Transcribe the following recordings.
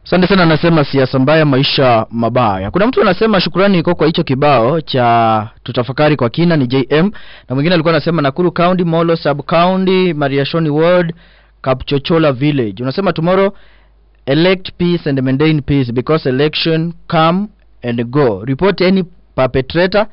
Asante sana, anasema siasa mbaya, maisha mabaya. Kuna mtu anasema shukrani iko kwa hicho kibao cha tutafakari kwa kina ni JM, na mwingine alikuwa anasema Nakuru County, Molo Sub County, Mariashoni Ward, Kapchochola Village. Unasema tomorrow elect peace and maintain peace because election come and go. Report any perpetrator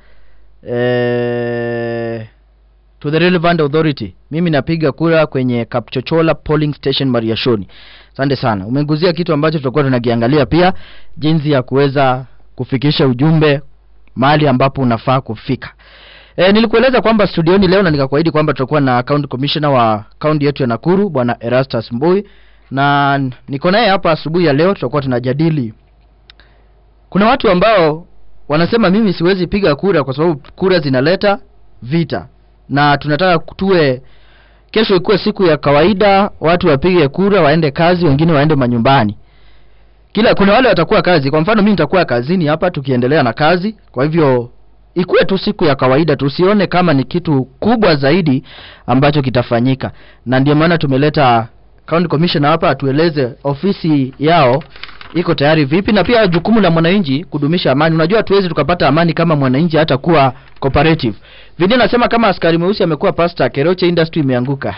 eh, to the relevant authority. Mimi napiga kura kwenye Kapchochola polling station Mariashoni. Asante sana. Umeguzia kitu ambacho tutakuwa tunakiangalia pia, jinsi ya kuweza kufikisha ujumbe mahali ambapo unafaa kufika. E, nilikueleza kwamba studioni leo na nikakuahidi kwamba tutakuwa na county commissioner wa kaunti yetu ya Nakuru bwana Erastus Mbui, na niko naye hapa asubuhi ya leo. Tutakuwa tunajadili, kuna watu ambao wanasema mimi siwezi piga kura kwa sababu kura zinaleta vita, na tunataka tuwe kesho ikuwe siku ya kawaida, watu wapige kura, waende kazi, wengine waende manyumbani. Kila kuna wale watakuwa kazi. Kwa mfano mimi nitakuwa kazini hapa tukiendelea na kazi, kwa hivyo ikuwe tu siku ya kawaida, tusione kama ni kitu kubwa zaidi ambacho kitafanyika, na ndio maana tumeleta county commissioner hapa atueleze ofisi yao iko tayari vipi, na pia jukumu la mwananchi kudumisha amani. Unajua hatuwezi tukapata amani kama mwananchi hata kuwa cooperative. Vile nasema kama askari mweusi amekuwa pastor, Keroche industry imeanguka.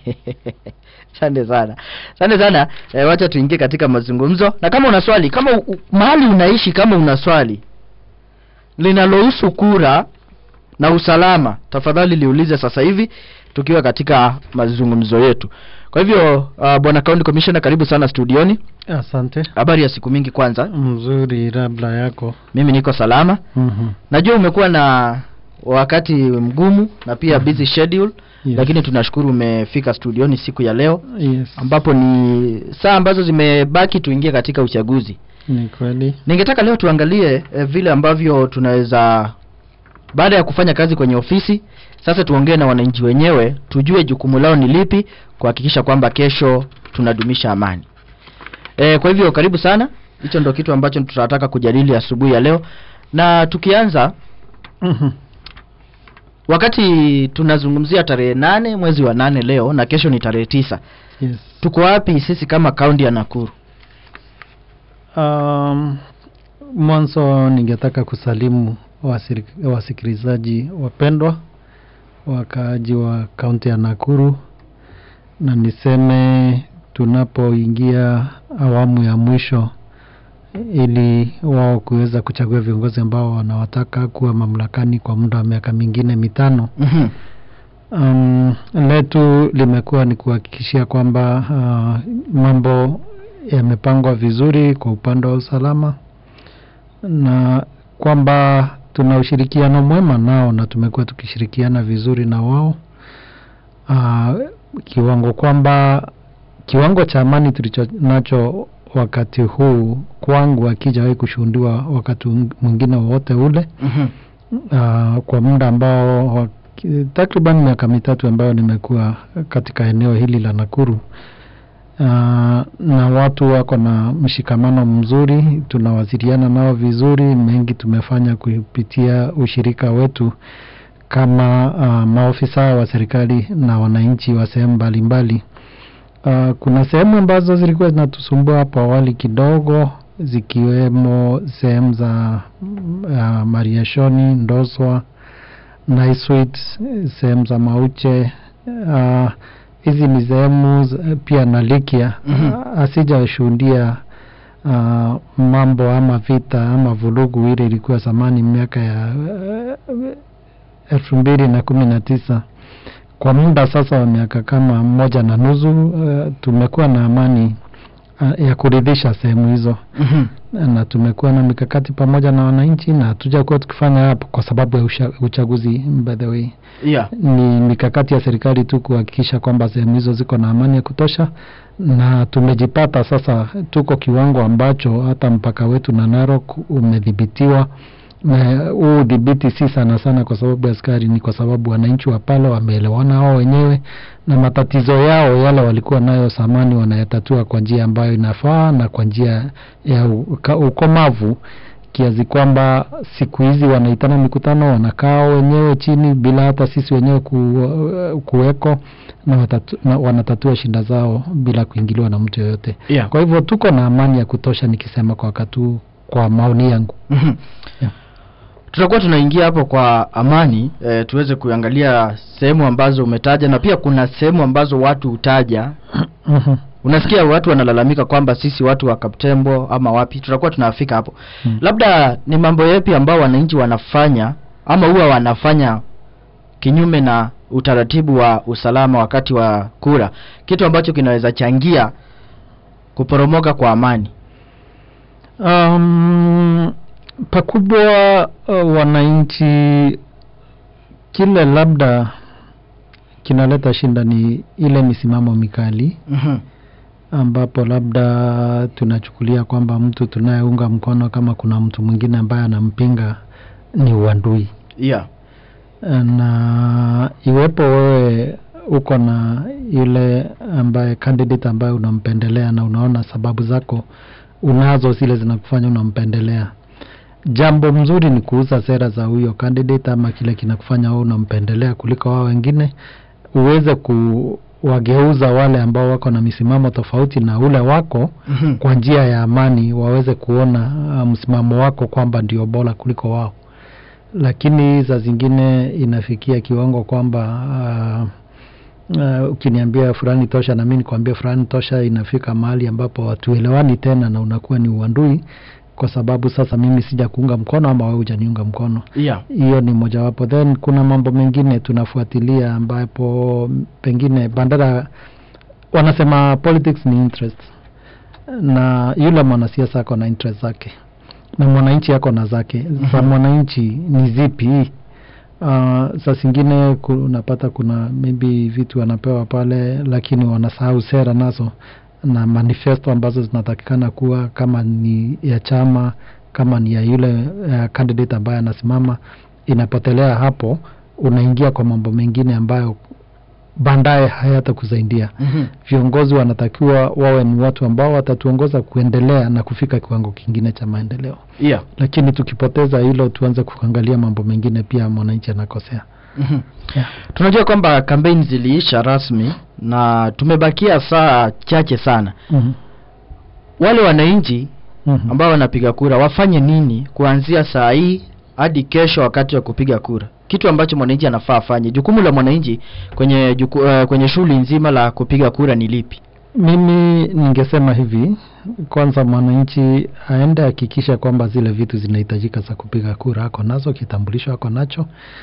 Asante sana. Asante sana. E, wacha tuingie katika mazungumzo. Na kama una swali, kama u, mahali unaishi kama una swali linalohusu kura na usalama, tafadhali liulize sasa hivi tukiwa katika mazungumzo yetu. Kwa hivyo uh, bwana county commissioner, karibu sana studioni. Asante. Habari ya siku mingi kwanza. Mzuri, labda yako. Mimi niko salama. Mhm. Najua umekuwa na wakati mgumu na pia busy schedule Yes. lakini tunashukuru umefika studioni siku ya leo Yes. ambapo ni saa ambazo zimebaki tuingie katika uchaguzi. Ni kweli. Ningetaka leo tuangalie eh, vile ambavyo tunaweza baada ya kufanya kazi kwenye ofisi, sasa tuongee na wananchi wenyewe, tujue jukumu lao ni lipi kuhakikisha kwamba kesho tunadumisha amani. E, kwa hivyo karibu sana. Hicho ndo kitu ambacho tutataka kujadili asubuhi ya leo, na tukianza Mhm. wakati tunazungumzia tarehe nane mwezi wa nane leo na kesho ni tarehe tisa Yes. tuko wapi sisi kama kaunti ya Nakuru? Um, mwanzo ningetaka kusalimu wasiri- wasikilizaji wapendwa wakaaji wa kaunti ya Nakuru, na niseme tunapoingia awamu ya mwisho ili wao kuweza kuchagua viongozi ambao wanawataka kuwa mamlakani kwa muda wa miaka mingine mitano. Mhm. Um, letu limekuwa ni kuhakikishia kwamba uh, mambo yamepangwa vizuri kwa upande wa usalama na kwamba tuna ushirikiano mwema nao na tumekuwa tukishirikiana vizuri na wao uh, kiwango kwamba kiwango cha amani tulicho nacho wakati huu kwangu hakijawahi kushuhudiwa wakati mwingine wowote ule Mhm. uh, kwa muda ambao wa- ki- takriban miaka mitatu ambayo nimekuwa katika eneo hili la Nakuru. Uh, na watu wako na mshikamano mzuri, tunawasiliana nao vizuri. Mengi tumefanya kupitia ushirika wetu kama uh, maofisa wa serikali na wananchi wa sehemu mbalimbali. Uh, kuna sehemu ambazo zilikuwa zinatusumbua hapo awali kidogo zikiwemo sehemu za uh, Mariashoni, Ndoswa, Naiswit, sehemu za Mauche. Uh, hizi ni sehemu z- pia na Likia Mhm. uh, asijashuhudia uh, mambo ama vita ama vurugu ile ilikuwa zamani miaka ya uh, elfu mbili na kumi na tisa kwa muda sasa wa miaka kama moja na nusu uh, tumekuwa na amani uh, ya kuridhisha sehemu hizo Mhm. na tumekuwa na mikakati pamoja na wananchi na hatujakuwa tukifanya hapo kwa sababu ya usha, uchaguzi by the way Yeah. ni mikakati ya serikali tu kuhakikisha kwamba sehemu hizo ziko na amani ya kutosha na tumejipata sasa tuko kiwango ambacho hata mpaka wetu na Narok umedhibitiwa na huu udhibiti si sana sana kwa sababu ya askari, ni kwa sababu wananchi wa pale wameelewana wao wenyewe na matatizo yao yale walikuwa nayo zamani wanayatatua kwa njia ambayo inafaa na kwa njia ya uka- ukomavu kiasi kwamba siku hizi wanaitana mikutano wanakaa wenyewe chini bila hata sisi wenyewe ku, kuweko na, watatu, na wanatatua shinda zao bila kuingiliwa na mtu yoyote yeah. kwa hivyo tuko na amani ya kutosha nikisema kwa wakati huu kwa maoni yangu Mhm. Yeah. tutakuwa tunaingia hapo kwa amani e, tuweze kuangalia sehemu ambazo umetaja na pia kuna sehemu ambazo watu hutaja Mhm. unasikia watu wanalalamika kwamba sisi watu wa Kaptembo ama wapi tutakuwa tunafika hapo Mm. labda ni mambo yapi ambao wananchi wanafanya ama huwa wanafanya kinyume na utaratibu wa usalama wakati wa kura kitu ambacho kinaweza changia kuporomoka kwa amani Um, pakubwa uh, wananchi kile labda kinaleta shinda ni ile misimamo mikali Mhm. ambapo labda tunachukulia kwamba mtu tunayeunga mkono kama kuna mtu mwingine ambaye anampinga ni uadui yeah. na iwepo wewe uko na yule ambaye candidate ambaye unampendelea na unaona sababu zako unazo zile zinakufanya unampendelea jambo mzuri ni kuuza sera za huyo candidate ama kile kinakufanya wewe unampendelea kuliko wao wengine uweze kuwageuza wale ambao wako na misimamo tofauti na ule wako Mhm. kwa njia ya amani waweze kuona uh, msimamo wako kwamba ndio bora kuliko wao lakini za zingine inafikia kiwango kwamba uh, uh, ukiniambia fulani tosha na mi nikwambia fulani tosha inafika mahali ambapo hatuelewani tena na unakuwa ni uandui kwa sababu sasa mimi sija kuunga mkono ama wewe hujaniunga mkono yeah. hiyo ni mojawapo then kuna mambo mengine tunafuatilia ambapo pengine bandara wanasema politics ni interest na yule mwanasiasa ako na interest zake na mwananchi ako na zake za Mhm. mwananchi ni zipi uh, saa zingine ku- unapata kuna maybe vitu wanapewa pale lakini wanasahau sera nazo na manifesto ambazo zinatakikana kuwa kama ni ya chama kama ni ya yule uh, candidate ambaye anasimama inapotelea hapo unaingia kwa mambo mengine ambayo baadaye hayatakusaidia Mhm. viongozi wanatakiwa wawe ni watu ambao watatuongoza kuendelea na kufika kiwango kingine cha maendeleo yeah. lakini tukipoteza hilo tuanze kuangalia mambo mengine pia mwananchi anakosea Mhm. Yeah. tunajua kwamba kampeni ziliisha rasmi na tumebakia saa chache sana mm-hmm. wale wananchi Mm-hmm. ambao wanapiga kura wafanye nini kuanzia saa hii hadi kesho wakati wa kupiga kura kitu ambacho mwananchi anafaa afanye jukumu la mwananchi kwenye juku, uh, kwenye shughuli nzima la kupiga kura ni lipi mimi ningesema hivi kwanza mwananchi aende hakikisha kwamba zile vitu zinahitajika za kupiga kura ako nazo kitambulisho ako nacho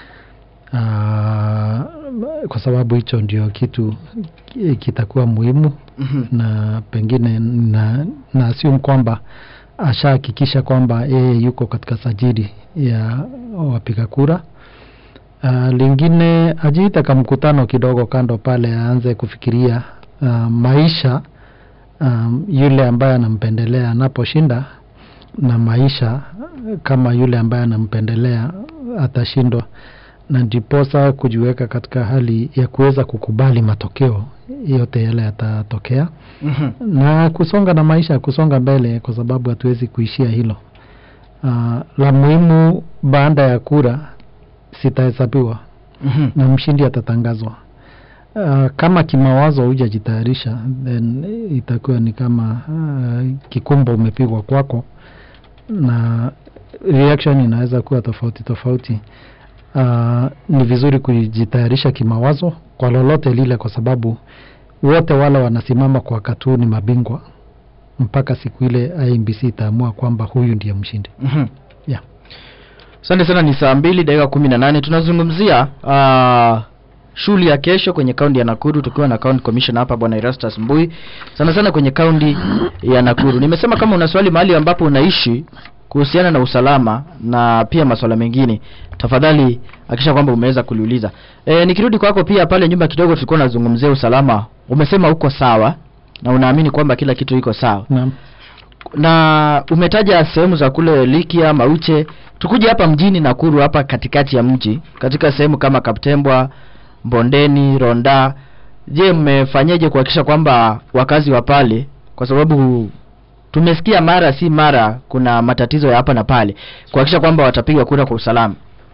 Aa, kwa sababu hicho ndio kitu ki- kitakuwa muhimu Mhm. na pengine na, na assume kwamba ashahakikisha kwamba yeye yuko katika sajili ya wapiga kura uh, lingine ajiita ka mkutano kidogo kando pale aanze kufikiria uh, maisha um, yule ambaye anampendelea anaposhinda na maisha kama yule ambaye anampendelea atashindwa na ndiposa kujiweka katika hali ya kuweza kukubali matokeo yote yale yatatokea Mhm. na kusonga na maisha kusonga mbele kwa sababu hatuwezi kuishia hilo uh, la muhimu baada ya kura sitahesabiwa Mhm. na mshindi atatangazwa uh, kama kimawazo hujajitayarisha then itakuwa ni kama uh, kikumbo umepigwa kwako na reaction inaweza kuwa tofauti tofauti uh, ni vizuri kujitayarisha kimawazo kwa lolote lile kwa sababu wote wale wanasimama kwa wakati huu ni mabingwa mpaka siku ile IMBC itaamua kwamba huyu ndiye mshindi Mhm. Yeah. asante sana ni saa mbili dakika kumi na nane tunazungumzia uh, shughuli ya kesho kwenye kaunti ya nakuru tukiwa na county commissioner hapa bwana erastus mbui sana sana kwenye kaunti ya nakuru nimesema kama una swali mahali ambapo unaishi kuhusiana na usalama na pia masuala mengine tafadhali hakisha kwamba umeweza kuliuliza e, nikirudi kwako pia pale nyuma kidogo tulikuwa nazungumzia usalama umesema uko sawa na unaamini kwamba kila kitu iko sawa naam na umetaja sehemu za kule Likia, Mauche. Tukuje hapa mjini Nakuru, hapa katikati ya mji, katika sehemu kama Kaptembwa, Mbondeni, Ronda. Je, mmefanyaje kuhakikisha kwamba wakazi wa pale, kwa sababu tumesikia mara si mara kuna matatizo ya hapa na pale kuhakikisha kwamba watapiga kura kwa usalama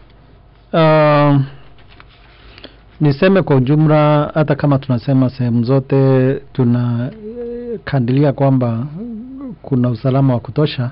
Uh, niseme kwa ujumla, hata kama tunasema sehemu zote tunakandilia kwamba kuna usalama wa kutosha,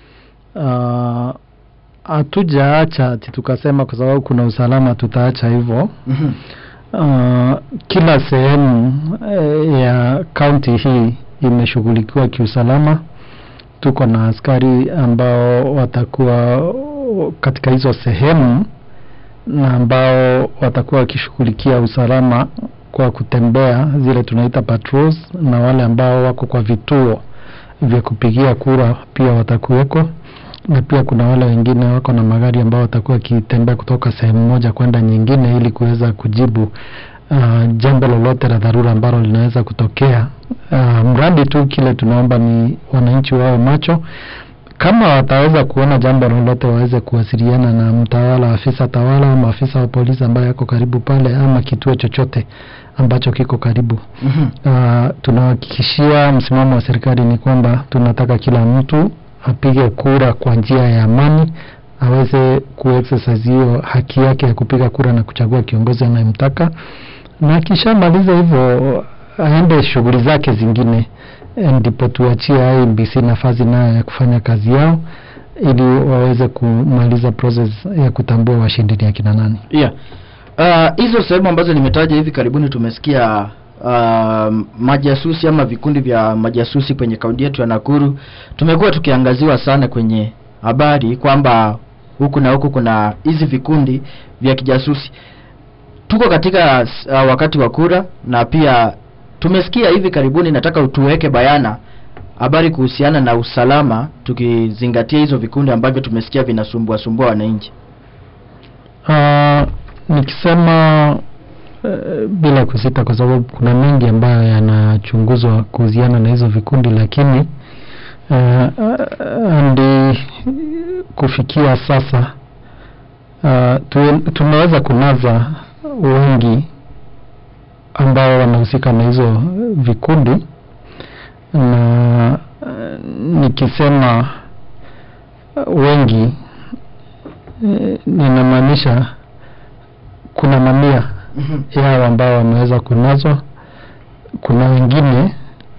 uh, hatujaacha ati tukasema kwa sababu kuna usalama tutaacha hivyo. Mhm. Uh, kila sehemu eh, ya kaunti hii imeshughulikiwa kiusalama. Tuko na askari ambao watakuwa katika hizo sehemu na ambao watakuwa wakishughulikia usalama kwa kutembea zile tunaita patrols, na wale ambao wako kwa vituo vya kupigia kura pia watakuweko, na pia kuna wale wengine wako na magari ambao watakuwa wakitembea kutoka sehemu moja kwenda nyingine ili kuweza kujibu uh, jambo lolote la dharura ambalo linaweza kutokea. Uh, mradi tu kile tunaomba ni wananchi wao macho kama wataweza kuona jambo lolote waweze kuwasiliana na mtawala, afisa tawala ama afisa wa polisi ambaye yako karibu pale, ama kituo chochote ambacho kiko karibu. Mhm. Uh, tunahakikishia msimamo wa serikali ni kwamba tunataka kila mtu apige kura kwa njia ya amani, aweze kuexercise hiyo haki yake ya kupiga kura na kuchagua kiongozi anayemtaka, na akishamaliza hivyo aende shughuli zake zingine, eh, ndipo tuachie IEBC nafasi nayo ya kufanya kazi yao ili waweze kumaliza process ya kutambua washindi ni akina nani. yeah. Uh, hizo sehemu ambazo nimetaja hivi karibuni tumesikia uh, majasusi ama vikundi vya majasusi kwenye kaunti yetu ya Nakuru. Tumekuwa tukiangaziwa sana kwenye habari kwamba huku na huku kuna hizi vikundi vya kijasusi. Tuko katika uh, wakati wa kura na pia tumesikia hivi karibuni, nataka utuweke bayana habari kuhusiana na usalama, tukizingatia hizo vikundi ambavyo tumesikia vinasumbua sumbua wananchi. Uh, nikisema uh, bila kusita, kwa sababu kuna mengi ambayo yanachunguzwa kuhusiana na hizo vikundi, lakini uh, uh, ndi kufikia sasa uh, tu, tumeweza kunaza wengi ambao wanahusika na hizo vikundi na uh, nikisema uh, wengi eh, ninamaanisha kuna mamia yao ambao wameweza kunazwa. Kuna wengine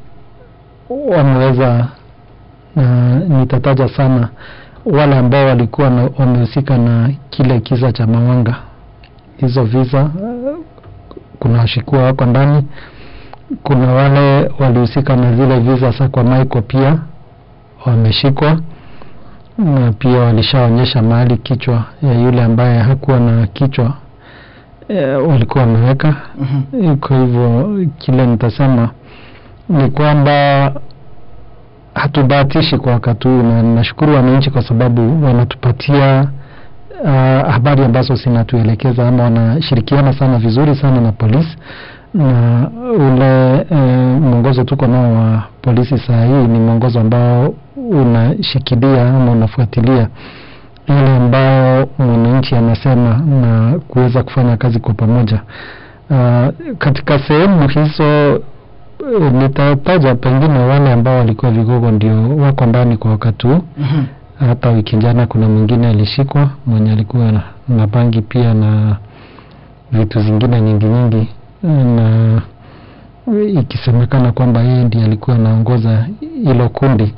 wameweza na nitataja sana wale ambao walikuwa na- wamehusika na kile kisa cha Mawanga, hizo visa eh, kuna washikua wako ndani. Kuna wale walihusika na zile visa za kwa Michael pia wameshikwa na pia walishaonyesha mahali kichwa ya yule ambaye hakuwa na kichwa e, walikuwa wameweka. Mhm. Kwa hivyo kile nitasema ni kwamba hatubahatishi kwa wakati huu, na nashukuru wananchi kwa sababu wanatupatia uh, habari ambazo zinatuelekeza ama wanashirikiana sana vizuri sana na polisi na ule eh, mwongozo tuko nao wa polisi saa hii ni mwongozo ambao unashikilia ama unafuatilia yale ambayo mwananchi anasema na kuweza kufanya kazi kwa pamoja. Uh, katika sehemu hizo eh, nitataja pengine wale ambao walikuwa vigogo ndio wako ndani kwa wakati huu. Mhm. Hata wiki jana kuna mwingine alishikwa mwenye alikuwa na, na bangi pia na vitu zingine nyingi nyingi, na ikisemekana kwamba yeye ndiye alikuwa anaongoza hilo kundi,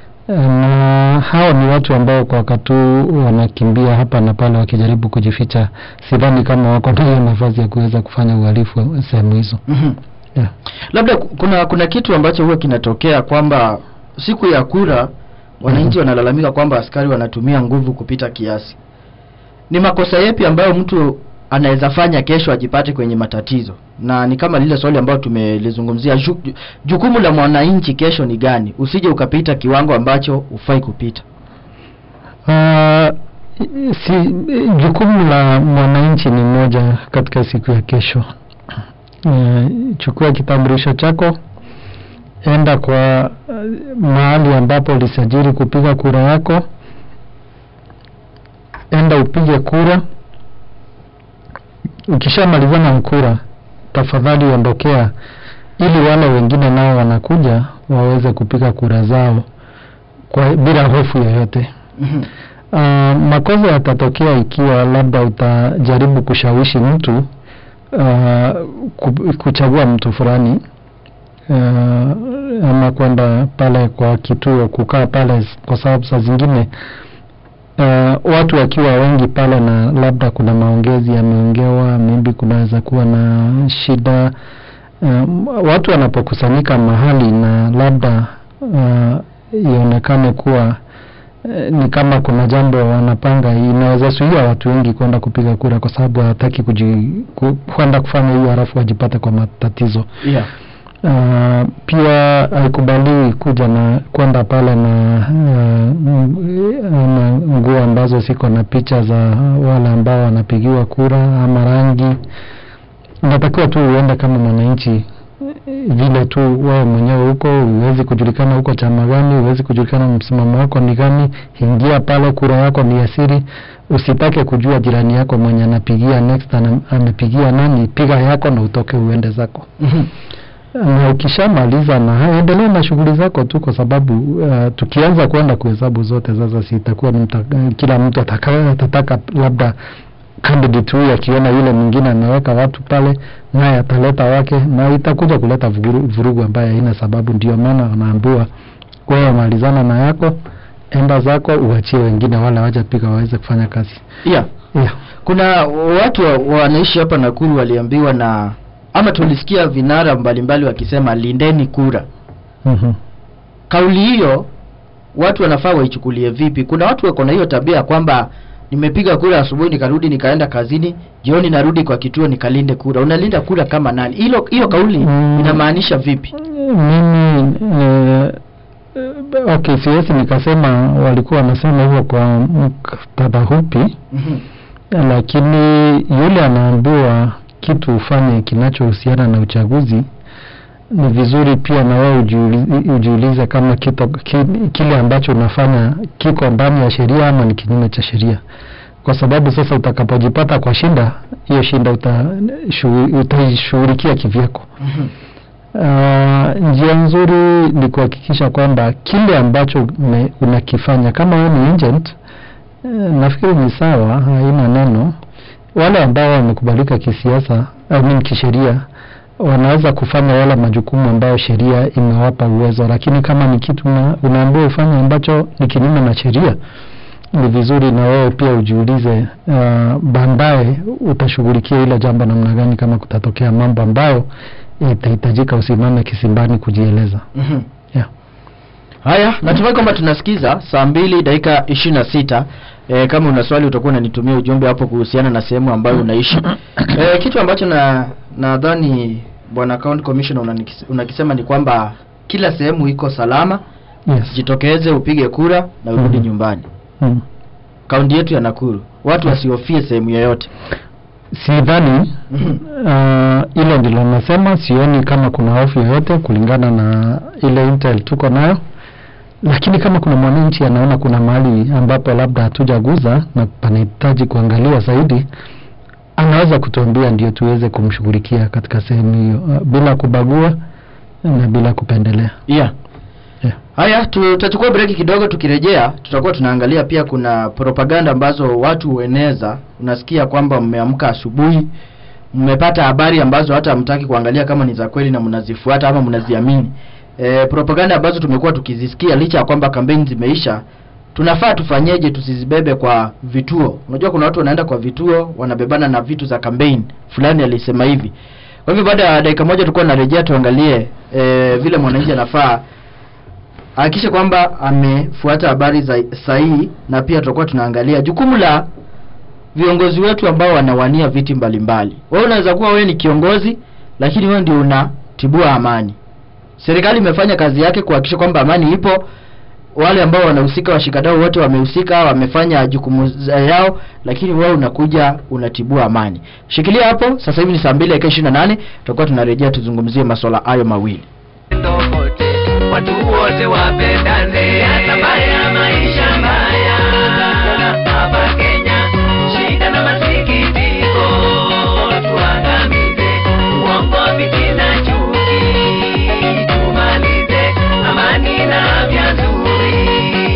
na hao ni watu ambao kwa wakati huu wanakimbia hapa na pale wakijaribu kujificha. Sidhani kama wako na hiyo nafasi ya kuweza kufanya uhalifu sehemu hizo. Mhm. Yeah. labda ku- kuna kuna kitu ambacho huwa kinatokea kwamba siku ya kura wananchi Mhm. wanalalamika kwamba askari wanatumia nguvu kupita kiasi. Ni makosa yepi ambayo mtu anaweza fanya kesho ajipate kwenye matatizo? Na ni kama lile swali ambalo tumelizungumzia, ju, ju- jukumu la mwananchi kesho ni gani? Usije ukapita kiwango ambacho hufai kupita. Uh, si jukumu la mwananchi ni moja katika siku ya kesho. Uh, chukua kitambulisho chako, enda kwa uh, mahali ambapo ulisajili kupiga kura yako, enda upige kura. Ukishamalizana na kura, tafadhali ondokea, ili wale wengine nao wanakuja waweze kupiga kura zao kwa bila hofu yoyote. Mhm. Uh, makosa yatatokea ikiwa labda utajaribu kushawishi mtu uh, ku- kuchagua mtu fulani uh, ama kwenda pale kwa kituo kukaa pale, kwa sababu saa zingine uh, watu wakiwa wengi pale na labda kuna maongezi yameongewa, maybe kunaweza kuwa na shida um, watu wanapokusanyika mahali na labda uh, ionekane kuwa eh, ni kama kuna jambo wanapanga, inaweza zuia watu wengi kwenda kupiga kura, kwa sababu hawataki kuji- ku- kwenda kufanya hiyo halafu wajipate kwa matatizo. Yeah. Uh, pia haikubaliwi kuja na kwenda pale na uh, na nguo ambazo ziko na picha za wale ambao wanapigiwa kura ama rangi. Unatakiwa tu uende kama mwananchi eh, vile tu wewe mwenyewe huko, huwezi kujulikana huko chama gani, huwezi kujulikana msimamo wako ni gani. Ingia pale, kura yako ni ya siri. Usitake kujua jirani yako mwenye anapigia next ana- amepigia nani, piga yako na utoke uende zako Mhm. na ukishamaliza na haya, endelea na shughuli zako tu, kwa sababu uh, tukianza kwenda kuhesabu zote sasa, si itakuwa mta, kila mtu ataka, atataka labda candidate huyu akiona yule mwingine ameweka watu pale, naye ataleta wake, na itakuja kuleta vurugu, vurugu ambayo haina sababu. Ndio maana wanaambiwa wewe malizana na yako, enda zako, uachie wengine wale waja piga waweze kufanya kazi Yeah. yeah. Kuna watu wa- wanaishi hapa Nakuru waliambiwa na ama tulisikia vinara mbalimbali wakisema lindeni kura. mm-hmm. Kauli hiyo watu wanafaa waichukulie vipi? Kuna watu wako na hiyo tabia ya kwamba nimepiga kura asubuhi nikarudi nikaenda kazini, jioni narudi kwa kituo nikalinde kura. Unalinda kura kama nani? Hilo hiyo kauli Mm. inamaanisha vipi? mimi eh, eh, okay, siwezi nikasema walikuwa wanasema hivyo kwa muktadha hupi, Mhm. lakini yule anaambiwa kitu ufanye kinachohusiana na uchaguzi, ni vizuri pia na wewe ujiulize, ujiulize kama kito, ki, kile ambacho unafanya kiko ndani ya sheria ama ni kinyume cha sheria, kwa sababu sasa utakapojipata kwa shinda, hiyo shinda uta, shu- utaishughulikia kivyako. Mhm. Uh, njia nzuri ni kuhakikisha kwamba kile ambacho ume- unakifanya kama wewe ni agent eh, nafikiri ni sawa, haina neno. Wale ambao wamekubalika kisiasa, I mean kisheria, wanaweza kufanya yale majukumu ambayo sheria imewapa uwezo, lakini kama ni kitu una- unaambiwa ufanye ambacho ni kinyume na sheria, ni vizuri na wewe pia ujiulize, uh, baadaye utashughulikia hilo jambo namna gani, kama kutatokea mambo ambayo itahitajika usimame kisimbani kujieleza. Mhm. Yeah. Haya, natumai kwamba tunasikiza saa mbili dakika ishirini na sita. E, kama una swali utakuwa unanitumia ujumbe hapo kuhusiana na sehemu ambayo unaishi. E, kitu ambacho na nadhani bwana county commissioner unanikis- unakisema ni kwamba kila sehemu iko salama, Yes. jitokeze upige kura na urudi Mhm. nyumbani. Mm. Kaunti yetu ya Nakuru, watu wasihofie sehemu yoyote. Sidhani Mhm. uh, hilo ndilo nasema, sioni kama kuna hofu yoyote kulingana na ile intel tuko nayo, lakini kama kuna mwananchi anaona kuna mahali ambapo labda hatujaguza na panahitaji kuangaliwa zaidi, anaweza kutuambia ndio tuweze kumshughulikia katika sehemu hiyo uh, bila kubagua na bila kupendelea. Yeah. Yeah. Haya, tutachukua breki kidogo. Tukirejea tutakuwa tunaangalia pia, kuna propaganda ambazo watu hueneza. Unasikia kwamba mmeamka asubuhi, mmepata habari ambazo hata hamtaki kuangalia kama ni za kweli na mnazifuata ama mnaziamini. E, propaganda ambazo tumekuwa tukizisikia licha ya kwamba kampeni zimeisha, tunafaa tufanyeje tusizibebe kwa vituo? Unajua kuna watu wanaenda kwa vituo wanabebana na vitu za kampeni fulani, alisema hivi. Kwa hivyo baada ya dakika moja tulikuwa narejea tuangalie e, vile mwananchi anafaa hakikisha kwamba amefuata habari za sahihi, na pia tutakuwa tunaangalia jukumu la viongozi wetu ambao wanawania viti mbalimbali. Wewe unaweza kuwa wewe ni kiongozi, lakini wewe ndio unatibua amani. Serikali imefanya kazi yake kuhakikisha kwamba amani ipo. Wale ambao wanahusika, washikadau wote wamehusika, wamefanya jukumu za- yao, lakini wewe unakuja unatibua amani. Shikilia hapo. Sasa hivi ni saa 2 dakika 28, tutakuwa tunarejea tuzungumzie masuala hayo mawili. kote watu wote wapendane, hata mbaya maisha mbaya hapa Kenya, shida na masikitiko tuangamize, uongo, fitina, chuki tumalize, amani na afya nzuri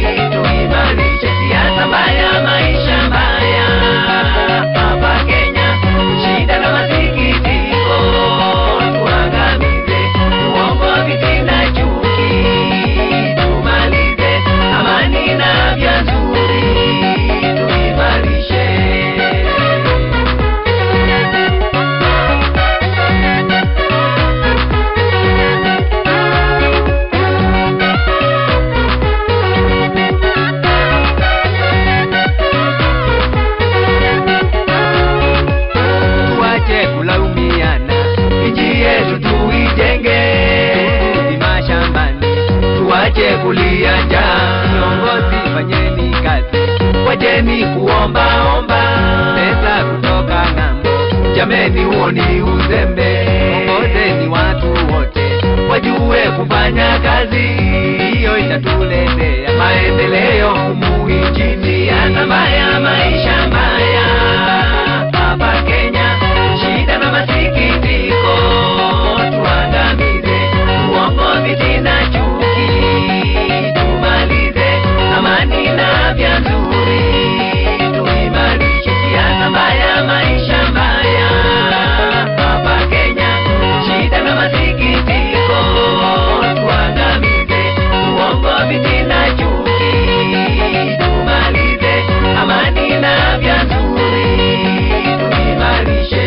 Jameni, huo ni uzembe. Ongozeni watu wote wajue kufanya kazi, hiyo itatuletea maendeleo humu nchini. Hata mbaya maisha mbaya hapa Kenya, shida na masikitiko tuangamize, uongozi tena chuki tumalize, amani na afya nzuri tuimarishe, siasa mbaya maisha mbaya hapa Kenya, shida na masikitiko tuangamize, uongozi tena chuki tumalize, amani na afya nzuri tuimarishe.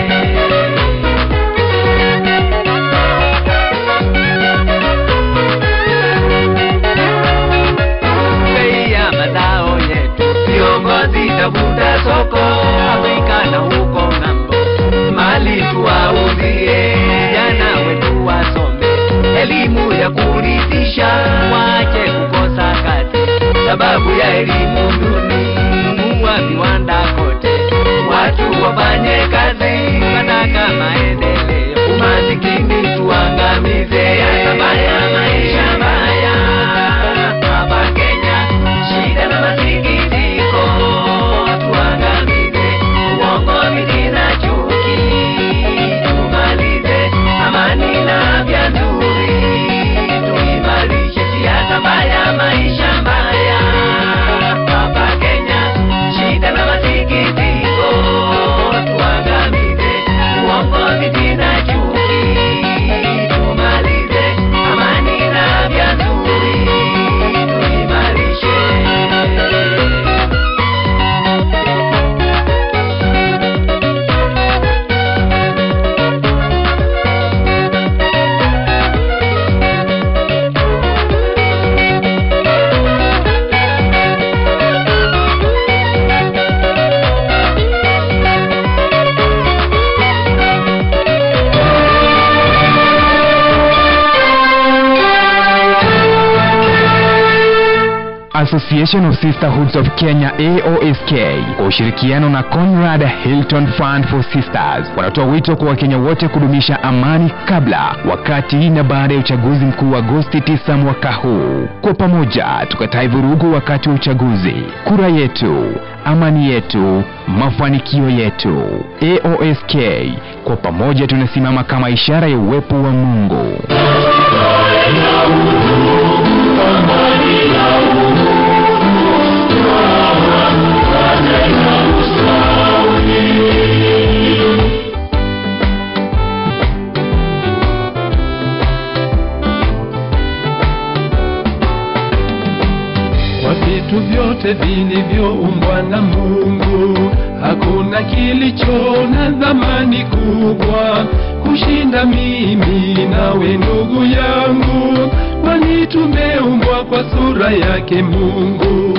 bei ya mazao yetu. Viongozi tafuta soko Afrika na huko ng'ambo, mali tuwauzie, vijana wetu wasome elimu ya kurithisha, wache kukosa kazi sababu ya elimu duni. Fungua viwanda kote, watu wafanye kazi, wanataka maendeleo, umasikini tuangamize, hata mbaya maisha mbaya hapa Kenya, shida na masikitiko tuangamize, uongozi tena chuki tumalize, amani na afya nzuri tuimarishe, siasa mbaya maisha mbaya hapa Kenya, shida na masikitiko tuangamize, uongozi tena chuki tumalize, amani na afya nzuri tuimarishe. Association of Sisterhoods of Kenya AOSK kwa ushirikiano na Conrad Hilton Fund for Sisters wanatoa wito kwa Wakenya wote kudumisha amani kabla, wakati na baada ya uchaguzi mkuu wa Agosti 9 mwaka huu. Kwa pamoja tukatae vurugu wakati wa uchaguzi. Kura yetu, amani yetu, mafanikio yetu. AOSK kwa pamoja tunasimama kama ishara ya uwepo wa Mungu. Kwa vitu vyote vilivyoumbwa na Mungu, hakuna kilicho na dhamani kubwa kushinda mimi nawe, ndugu yangu, kwani tumeumbwa kwa sura yake Mungu.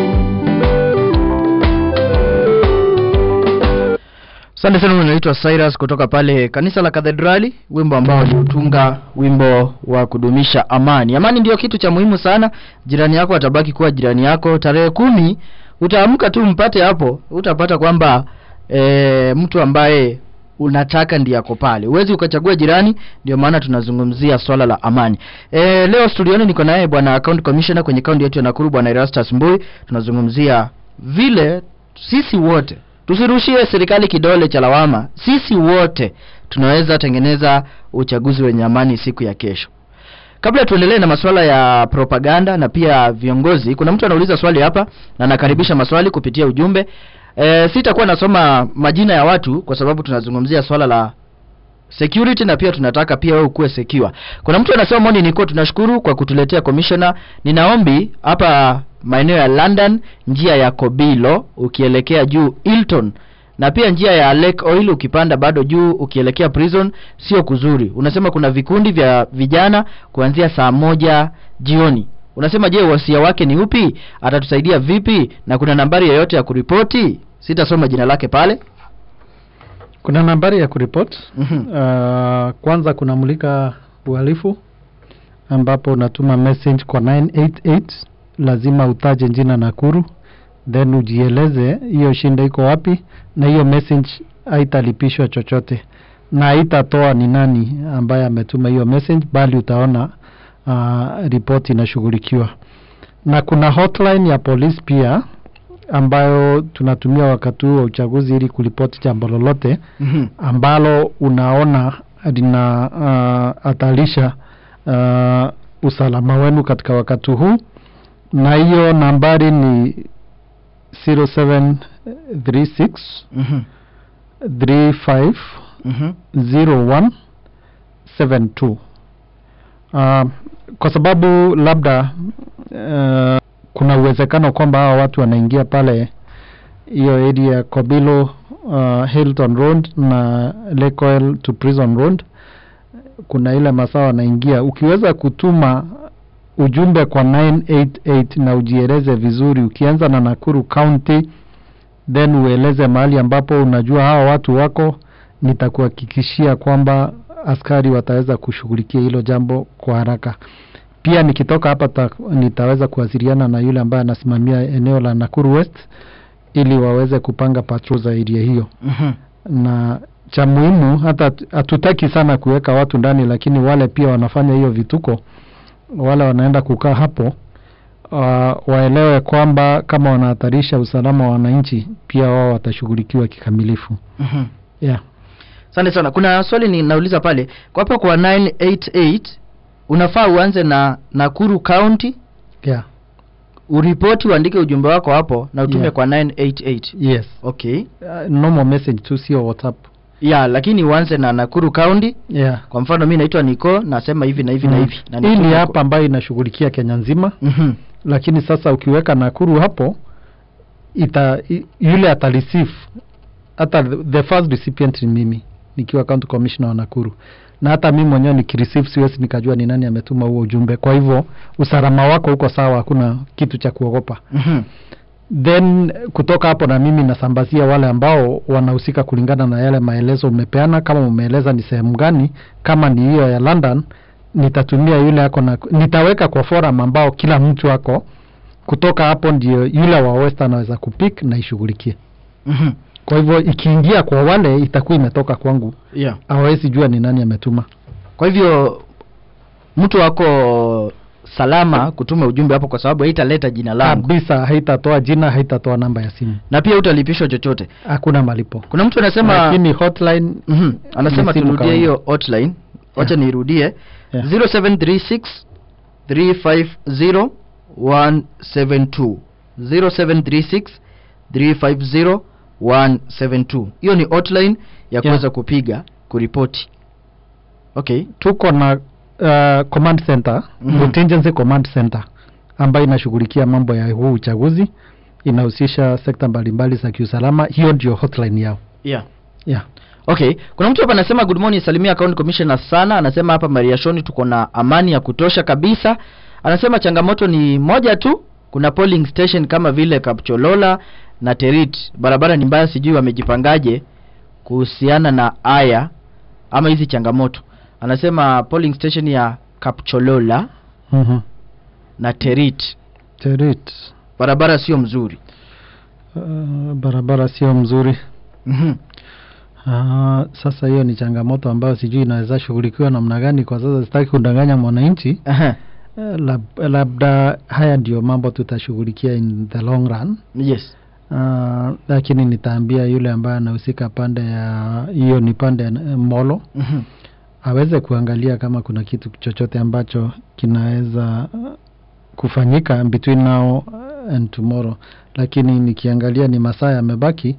Asante sana, unaitwa Cyrus kutoka pale kanisa la Kathedrali, wimbo ambao waliutunga, wimbo wa kudumisha amani. Amani ndio kitu cha muhimu sana. Jirani yako atabaki kuwa jirani yako. Tarehe kumi utaamka tu mpate hapo, utapata kwamba e, mtu ambaye unataka ndiye ako pale. Huwezi ukachagua jirani, ndio maana tunazungumzia swala la amani. E, leo studioni niko naye bwana account commissioner kwenye kaunti yetu ya Nakuru, bwana Erastus Mbui. Tunazungumzia vile sisi wote tusirushie serikali kidole cha lawama. Sisi wote tunaweza tengeneza uchaguzi wenye amani siku ya kesho. Kabla tuendelee na masuala ya propaganda na pia viongozi, kuna mtu anauliza swali hapa na nakaribisha maswali kupitia ujumbe. E, sitakuwa nasoma majina ya watu kwa sababu tunazungumzia swala la security na pia tunataka pia wewe ukuwe secure. Kuna mtu anasema Moni niko tunashukuru kwa kutuletea commissioner. Ninaombi hapa maeneo ya London njia ya Kobilo ukielekea juu Hilton na pia njia ya Lake Oil ukipanda bado juu ukielekea prison sio kuzuri. Unasema kuna vikundi vya vijana kuanzia saa moja jioni. Unasema je, wasia wake ni upi? Atatusaidia vipi? Na kuna nambari yoyote ya kuripoti? Sitasoma jina lake pale. Kuna nambari ya kuripot. Mhm. Uh, kwanza kunamulika uhalifu ambapo unatuma message kwa 988 lazima utaje jina Nakuru then ujieleze hiyo shinda iko wapi na hiyo message haitalipishwa chochote na haitatoa ni nani ambaye ametuma hiyo message, bali utaona uh, ripoti inashughulikiwa. Na kuna hotline ya polisi pia ambayo tunatumia wakati huu wa uchaguzi ili kuripoti jambo lolote Mhm. ambalo unaona lina uh, hatarisha uh, usalama wenu katika wakati huu, na hiyo nambari ni 0736 Mhm. 35 Mhm. 0172 uh, kwa sababu labda uh, kuna uwezekano kwamba hawa watu wanaingia pale hiyo area ya Kobilo uh, Hilton Road na Lake Oil to Prison Road, kuna ile masaa wanaingia. Ukiweza kutuma ujumbe kwa 988 na ujieleze vizuri, ukianza na Nakuru County then ueleze mahali ambapo unajua hawa watu wako, nitakuhakikishia kwamba askari wataweza kushughulikia hilo jambo kwa haraka. Pia nikitoka hapa ta, nitaweza kuwasiliana na yule ambaye anasimamia eneo la Nakuru West ili waweze kupanga patrol za area hiyo, Mhm. na cha muhimu, hata hatutaki sana kuweka watu ndani, lakini wale pia wanafanya hiyo vituko, wale wanaenda kukaa hapo uh, waelewe kwamba kama wanahatarisha usalama wa wananchi, pia wao watashughulikiwa kikamilifu. Mhm. Yeah. Asante sana. Kuna swali ninauliza pale kwa hapo kwa 988 unafaa uanze na Nakuru County Yeah. uripoti uandike ujumbe wako hapo na utume Yeah. kwa 988 Yes. okay Uh, normal message tu, sio WhatsApp. ya lakini uanze na Nakuru County Yeah. kwa mfano mi naitwa Niko nasema hivi na hivi na Mm. hivi na Hii nitume ni kwa- hapa ambayo inashughulikia Kenya nzima, Mhm. lakini sasa ukiweka Nakuru hapo ita i- yule atareceive hata the the first recipient ni mimi nikiwa county commissioner wa Nakuru, na hata mimi mwenyewe nikireceive siwezi nikajua ni nani ametuma huo ujumbe. Kwa hivyo usalama wako uko sawa, hakuna kitu cha kuogopa. Mhm. Then kutoka hapo na mimi nasambazia wale ambao wanahusika kulingana na yale maelezo umepeana. Kama umeeleza ni sehemu gani, kama ni hiyo ya London, nitatumia yule ako na, nitaweka kwa forum ambao kila mtu ako. Kutoka hapo ndio yule wa West anaweza kupick na ishughulikie. Mhm. Kwa hivyo ikiingia kwa wale, itakuwa imetoka kwangu, yeah hawezi jua ni nani ametuma. kwa hivyo mtu wako salama kutuma ujumbe hapo kwa sababu haitaleta jina langu Kabisa, haitatoa jina, haitatoa namba ya simu, na pia utalipishwa chochote hakuna malipo. kuna mtu anasema Lakini hotline Mhm. anasema Ni simu turudie kawaida. hiyo hotline wacha Yeah. niirudie Yeah. 0736 350 172 0736 350 172 hiyo ni hotline ya kuweza kupiga kuripoti okay tuko na uh, command center Mhm. contingency command center ambayo inashughulikia mambo ya huu uchaguzi inahusisha sekta mbalimbali za kiusalama hiyo ndio hotline yao yeah yeah. okay kuna mtu hapa anasema good morning salimia county commissioner sana anasema hapa mariashoni tuko na amani ya kutosha kabisa anasema changamoto ni moja tu kuna polling station kama vile kapcholola na terit barabara ni mbaya sijui wamejipangaje kuhusiana na aya ama hizi changamoto anasema polling station ya kapcholola mm-hmm. na terit Terit. barabara sio mzuri Uh, barabara sio mzuri mm-hmm. uh, sasa hiyo ni changamoto ambayo sijui inaweza shughulikiwa namna gani kwa sasa sitaki kudanganya mwananchi uh, lab, labda haya ndio mambo tutashughulikia in the long run yes uh, lakini nitaambia yule ambaye anahusika pande ya hiyo ni pande ya eh, molo mm-hmm. aweze kuangalia kama kuna kitu chochote ambacho kinaweza uh, kufanyika between now and tomorrow lakini nikiangalia ni masaa yamebaki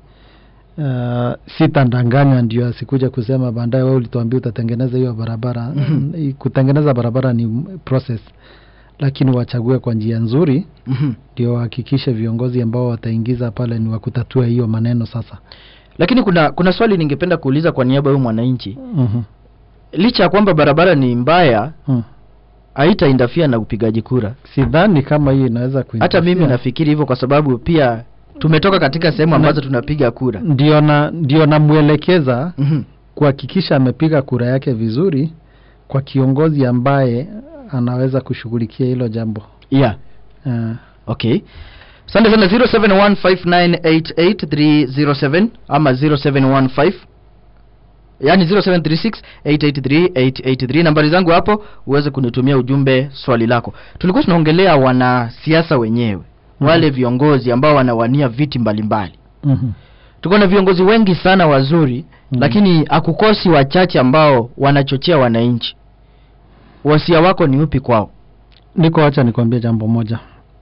uh, sitandanganya ndio asikuja kusema baadaye wewe ulituambia utatengeneza hiyo barabara Mhm. kutengeneza barabara ni process lakini wachague kwa njia nzuri Mm-hmm. ndio wahakikishe viongozi ambao wataingiza pale ni wa kutatua hiyo maneno sasa lakini kuna kuna swali ningependa kuuliza kwa niaba ya huyu mwananchi mm-hmm. licha ya kwamba barabara ni mbaya mm. haitaindafia na upigaji kura sidhani kama hiyo inaweza hata kuinterfere. mimi nafikiri hivyo kwa sababu pia tumetoka katika sehemu Na- ambazo tunapiga kura ndio na ndio namwelekeza Mhm. kuhakikisha amepiga kura yake vizuri kwa kiongozi ambaye anaweza kushughulikia hilo jambo yeah uh, okay asante sana 0715988307 ama 0715 yani 0736883883 nambari zangu hapo uweze kunitumia ujumbe swali lako tulikuwa tunaongelea wanasiasa wenyewe wale viongozi ambao wanawania viti mbalimbali Mhm. tuko na viongozi wengi sana wazuri Mhm. lakini hakukosi wachache ambao wanachochea wananchi wasia wako ni upi kwao niko wacha nikwambie jambo moja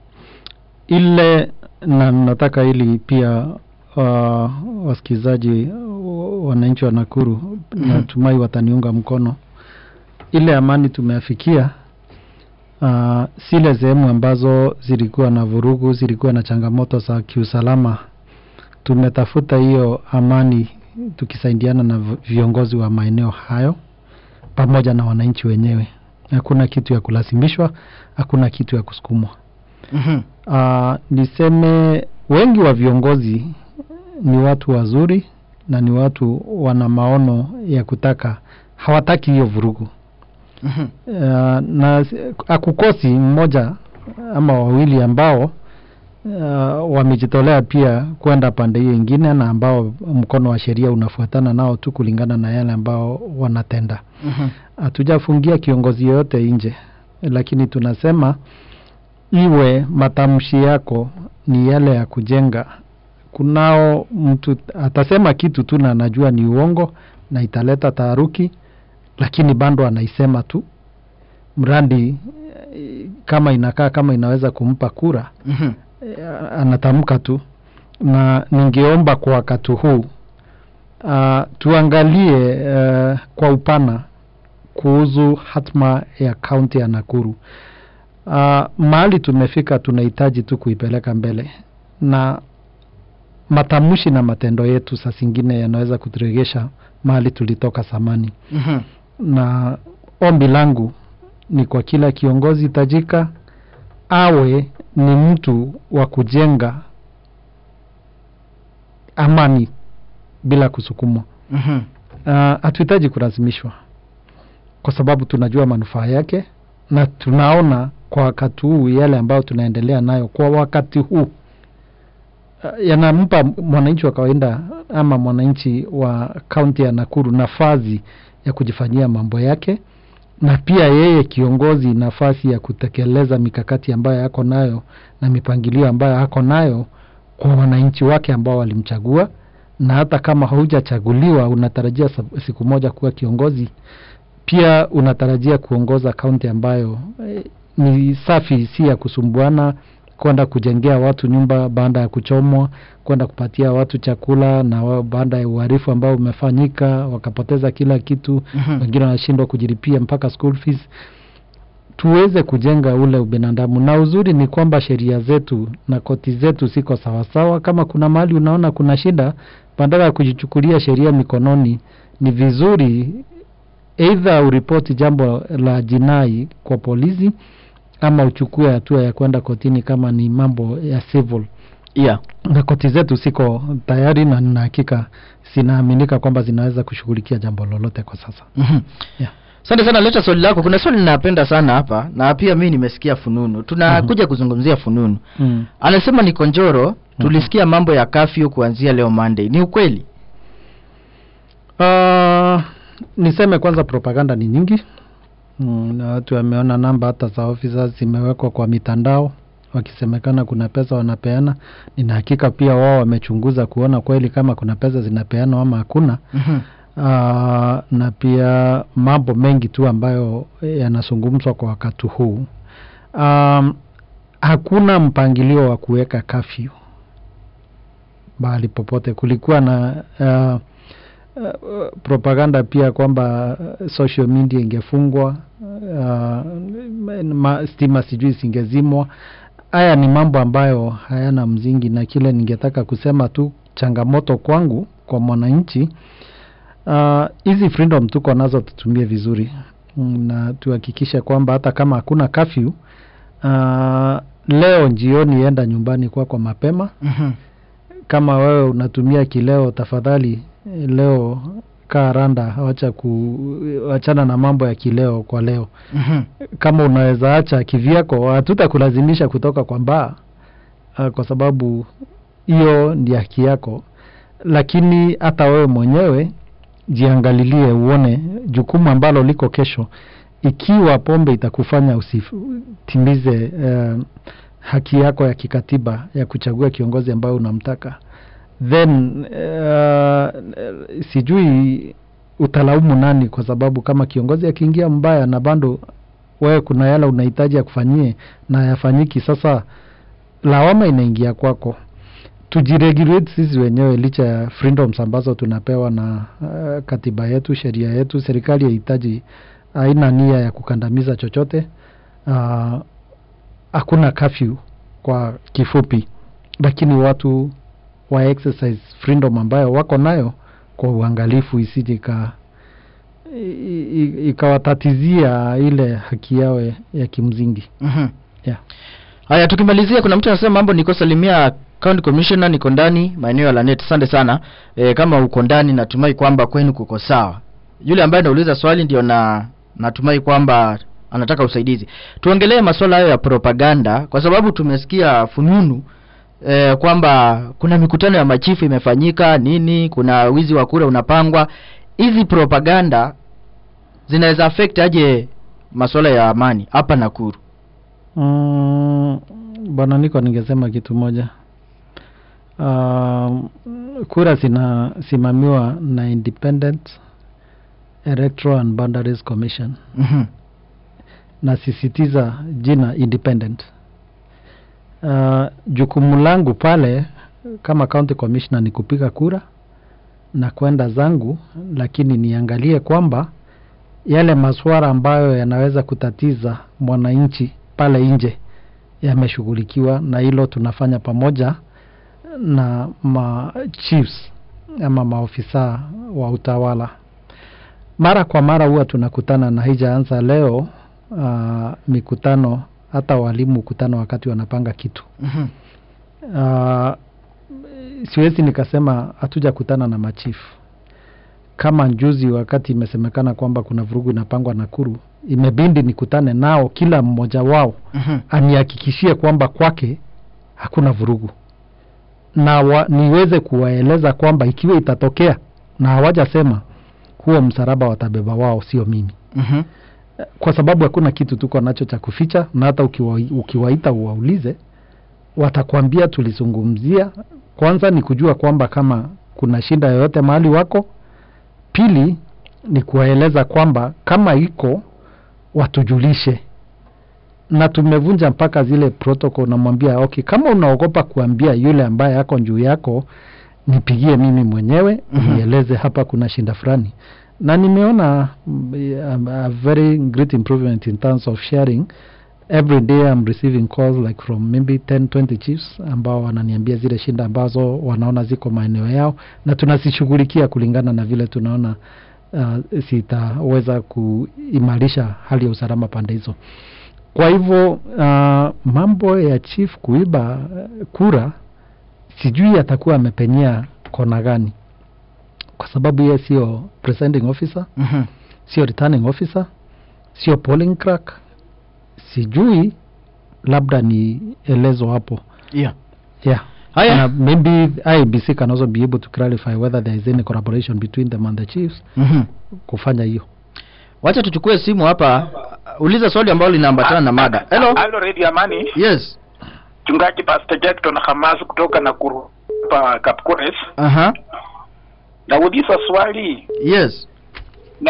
ile na nataka ili pia uh, wasikilizaji uh, wananchi wa Nakuru Mhm. natumai wataniunga mkono ile amani tumeafikia uh, zile sehemu ambazo zilikuwa na vurugu zilikuwa na changamoto za kiusalama tumetafuta hiyo amani tukisaidiana na v- viongozi wa maeneo hayo pamoja na wananchi wenyewe hakuna kitu ya kulazimishwa hakuna kitu ya kusukumwa mm-hmm. uh, niseme wengi wa viongozi ni watu wazuri na ni watu wana maono ya kutaka hawataki hiyo vurugu Mm-hmm. uh, na si- akukosi mmoja ama wawili ambao uh, wamejitolea pia kwenda pande hiyo ingine na ambao mkono wa sheria unafuatana nao tu kulingana na yale ambao wanatenda Mm-hmm. hatujafungia kiongozi yoyote nje lakini tunasema iwe matamshi yako ni yale ya kujenga kunao mtu atasema kitu tu na anajua ni uongo na italeta taharuki lakini bado anaisema tu mradi eh, kama inakaa kama inaweza kumpa kura Mm-hmm. eh, anatamka tu na ningeomba kwa wakati huu uh, tuangalie uh, kwa upana kuhusu hatma ya kaunti ya Nakuru. Uh, mahali tumefika tunahitaji tu kuipeleka mbele na matamshi na matendo yetu saa zingine yanaweza kuturegesha mahali tulitoka zamani Mm-hmm. na ombi langu ni kwa kila kiongozi tajika awe ni mtu wa kujenga amani bila kusukumwa. Mm-hmm. Uh, hatuhitaji kulazimishwa kwa sababu tunajua manufaa yake na tunaona kwa wakati huu yale ambayo tunaendelea nayo kwa wakati huu uh, yanampa mwananchi wa kawaida ama mwananchi wa kaunti ya Nakuru nafasi ya kujifanyia mambo yake na pia yeye kiongozi nafasi ya kutekeleza mikakati ambayo yako nayo na mipangilio ambayo ako nayo kwa wananchi wake ambao walimchagua na hata kama haujachaguliwa unatarajia sa- siku moja kuwa kiongozi pia unatarajia kuongoza kaunti ambayo eh, ni safi si ya kusumbuana kwenda kujengea watu nyumba baada ya kuchomwa kwenda kupatia watu chakula na wa- baada ya uharifu ambao umefanyika wakapoteza kila kitu Mhm. wengine wanashindwa kujilipia mpaka school fees tuweze kujenga ule ubinadamu na uzuri ni kwamba sheria zetu na koti zetu ziko sawasawa kama kuna mahali unaona kuna shida badala ya kujichukulia sheria mikononi ni vizuri eidha uripoti jambo la jinai kwa polisi ama uchukue hatua ya kwenda kotini kama ni mambo ya civil yeah. na koti zetu ziko tayari na nina hakika zinaaminika kwamba zinaweza kushughulikia jambo lolote kwa sasa Mhm. Yeah. asante sana leta swali lako kuna swali ninapenda sana hapa na pia mi nimesikia fununu tunakuja kuzungumzia fununu mm. anasema ni konjoro tulisikia mambo ya kafyu kuanzia leo monday ni ukweli Uh, niseme kwanza propaganda ni nyingi mm, na watu wameona namba hata za officers zimewekwa kwa mitandao wakisemekana kuna pesa wanapeana nina hakika pia wao wamechunguza kuona kweli kama kuna pesa zinapeanwa ama hakuna Mhm. uh, na pia mambo mengi tu ambayo yanazungumzwa kwa wakati huu um, hakuna mpangilio wa kuweka kafyu mahali popote kulikuwa na uh, uh, propaganda pia kwamba uh, social media ingefungwa uh, ma, stima sijui zingezimwa haya ni mambo ambayo hayana mzingi na kile ningetaka kusema tu changamoto kwangu kwa mwananchi Ah, hizi freedom tuko nazo tutumie vizuri Mm, na tuhakikishe kwamba hata kama hakuna kafyu uh, leo jioni enda nyumbani kwako mapema Mhm. kama wewe unatumia kileo tafadhali eh, leo kaa randa wacha ku wachana na mambo ya kileo kwa leo Mhm. kama unaweza acha kivyako hatutakulazimisha kutoka kwa mbaa uh, kwa sababu hiyo ndi haki yako lakini hata wewe mwenyewe jiangalilie uone jukumu ambalo liko kesho ikiwa pombe itakufanya usitimize uh, haki yako ya kikatiba ya kuchagua kiongozi ambayo unamtaka then uh, sijui utalaumu nani kwa sababu kama kiongozi akiingia mbaya na bado wewe kuna yale unahitaji akufanyie na yafanyiki sasa lawama inaingia kwako tujiregulate sisi wenyewe licha ya freedoms ambazo tunapewa na uh, katiba yetu sheria yetu serikali yahitaji haina nia ya kukandamiza chochote uh, hakuna kafyu kwa kifupi lakini watu wa exercise freedom ambayo wako nayo kwa uangalifu isije ika i- i- ikawatatizia ile haki yao ya- ya kimsingi Mhm. yeah. haya tukimalizia kuna mtu anasema mambo niko salimia county commissioner niko ndani maeneo ya lanet asante sana e, kama uko ndani natumai kwamba kwenu kuko sawa yule ambaye anauliza swali ndio na natumai kwamba anataka usaidizi tuongelee masuala hayo ya propaganda kwa sababu tumesikia fununu e, kwamba kuna mikutano ya machifu imefanyika nini kuna wizi wa kura unapangwa hizi propaganda zinaweza affect aje masuala ya amani hapa nakuru Mm, bwana niko ningesema kitu moja um, kura zinasimamiwa na independent electoral and boundaries commission Mhm. nasisitiza jina independent uh, jukumu langu pale kama county commissioner ni kupiga kura na kwenda zangu lakini niangalie kwamba yale maswara ambayo yanaweza kutatiza mwananchi pale nje yameshughulikiwa na hilo tunafanya pamoja na ma chiefs ama maofisa wa utawala mara kwa mara huwa tunakutana na haijaanza leo uh, mikutano hata walimu kutana wakati wanapanga kitu Mhm. uh, siwezi nikasema hatujakutana na machifu kama njuzi wakati imesemekana kwamba kuna vurugu inapangwa Nakuru, imebindi nikutane nao, kila mmoja wao Mhm. anihakikishie kwamba kwake hakuna vurugu na wa, niweze kuwaeleza kwamba ikiwa itatokea na hawajasema huo msalaba watabeba wao, sio mimi Mhm. kwa sababu hakuna kitu tuko nacho cha kuficha, na hata ukiwa, ukiwaita uwaulize watakwambia tulizungumzia. Kwanza ni kujua kwamba kama kuna shida yoyote mahali wako, pili ni kuwaeleza kwamba kama iko watujulishe, na tumevunja mpaka zile protocol. Namwambia okay, kama unaogopa kuambia yule ambaye ako juu yako, nipigie mimi mwenyewe Mhm. nieleze hapa kuna shinda fulani na nimeona mm, a, a very great improvement in terms of sharing every day I'm receiving calls like from maybe 10 20 chiefs ambao wananiambia zile shinda ambazo wanaona ziko maeneo yao na tunazishughulikia kulingana na vile tunaona uh, sitaweza kuimarisha hali ya usalama pande hizo kwa hivyo uh, mambo ya chief kuiba uh, kura sijui atakuwa amepenyea kona gani kwa sababu yeye sio presiding officer Mhm. sio returning officer sio polling clerk sijui labda ni elezo hapo Yeah. yeah Haya. na maybe IBC can also be able to clarify whether there is any collaboration between them and the chiefs Mhm. kufanya hiyo Wacha tuchukue simu hapa. Uh, Uliza swali ambalo linaambatana na mada. Hello. Halo Radio Amani, Yes. mchungaji Pastor Jackson Hamas kutoka Nakuru hapa Kapkures. Aha. Nauliza swali Yes. na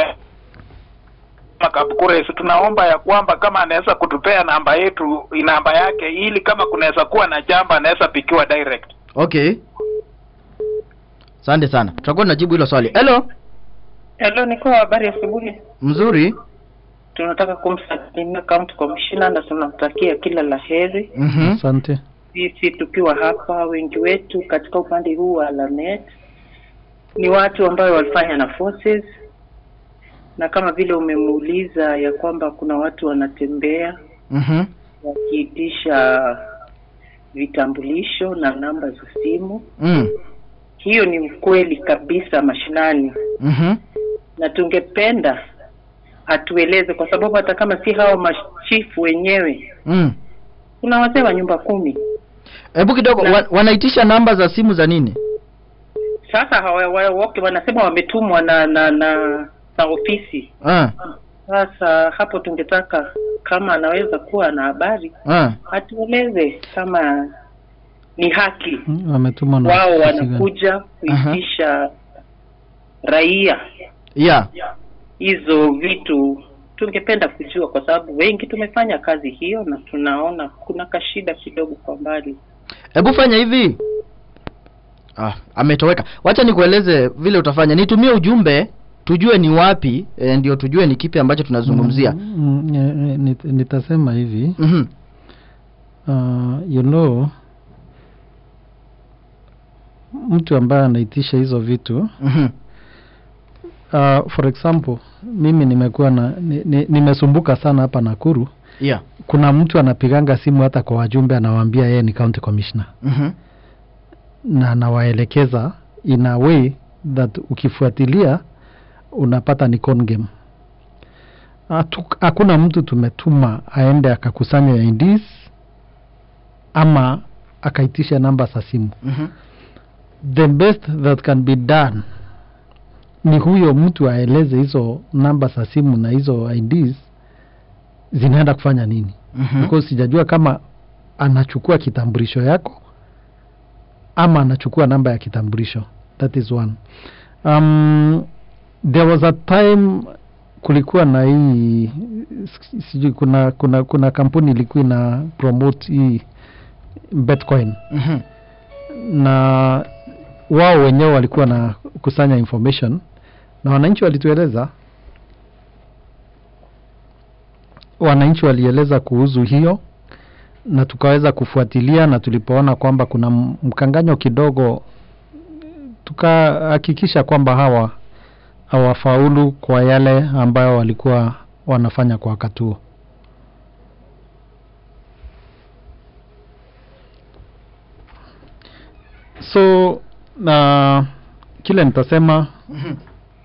Kapkures, tunaomba ya kwamba kama anaweza kutupea namba yetu, namba yake, ili kama kunaweza kuwa na jambo anaweza pikiwa direct. Okay. Asante sana. Tutakuwa tunajibu hilo swali. Hello. Hello, niko habari asubuhi. Mzuri. Tunataka kumsalimia county commissioner na tunamtakia kila la heri. Mhm. asante Sisi tukiwa hapa, wengi wetu katika upande huu wa Lanet ni watu ambao walifanya na forces, na kama vile umemuuliza ya kwamba kuna watu wanatembea Mhm. wakiitisha vitambulisho na namba za simu. Mm. Hiyo ni ukweli kabisa mashinani, Mhm. na tungependa atueleze, kwa sababu hata kama si hao machifu wenyewe, Mm. kuna wazee wa nyumba kumi hebu kidogo Na- wa, wanaitisha namba za simu za nini Sasa hawa, wa, wote wanasema wametumwa na na na na ofisi. ah, Sasa hapo tungetaka kama anaweza kuwa na habari ah. atueleze kama ni haki Mm, wametumwa na wao ofisi gani? wanakuja kuitisha raia yeah hizo vitu. Tungependa kujua kwa sababu wengi tumefanya kazi hiyo na tunaona kuna kashida kidogo kwa mbali. hebu fanya hivi ah, ametoweka wacha nikueleze vile utafanya nitumie ujumbe tujue ni wapi e, ndio tujue ni kipi ambacho tunazungumzia Mm, mm, eh, eh, nit- nitasema hivi mm-hmm. uh, you know mtu ambaye anaitisha hizo vitu Mm-hmm. uh, for example mimi nimekuwa na ni, ni, nimesumbuka sana hapa Nakuru yeah kuna mtu anapiganga simu hata kwa wajumbe anawaambia yeye ni county commissioner mm-hmm. na anawaelekeza in a way that ukifuatilia unapata ni con game Hatu- hakuna mtu tumetuma aende akakusanya IDs ama akaitisha namba za simu Mm-hmm. the best that can be done ni huyo mtu aeleze hizo namba za simu na hizo IDs zinaenda kufanya nini Mm-hmm. because sijajua kama anachukua kitambulisho yako ama anachukua namba ya kitambulisho that is one um, there was a time kulikuwa na hii si- sijui kuna kuna kuna kampuni ilikuwa ina promote hii bitcoin Mm-hmm. na wao wenyewe walikuwa na kusanya information na wananchi walitueleza wananchi walieleza kuhusu hiyo na tukaweza kufuatilia na tulipoona kwamba kuna m- mkanganyo kidogo tukahakikisha kwamba hawa hawafaulu kwa yale ambayo walikuwa wanafanya kwa wakati huo so na kile nitasema Mm-hmm.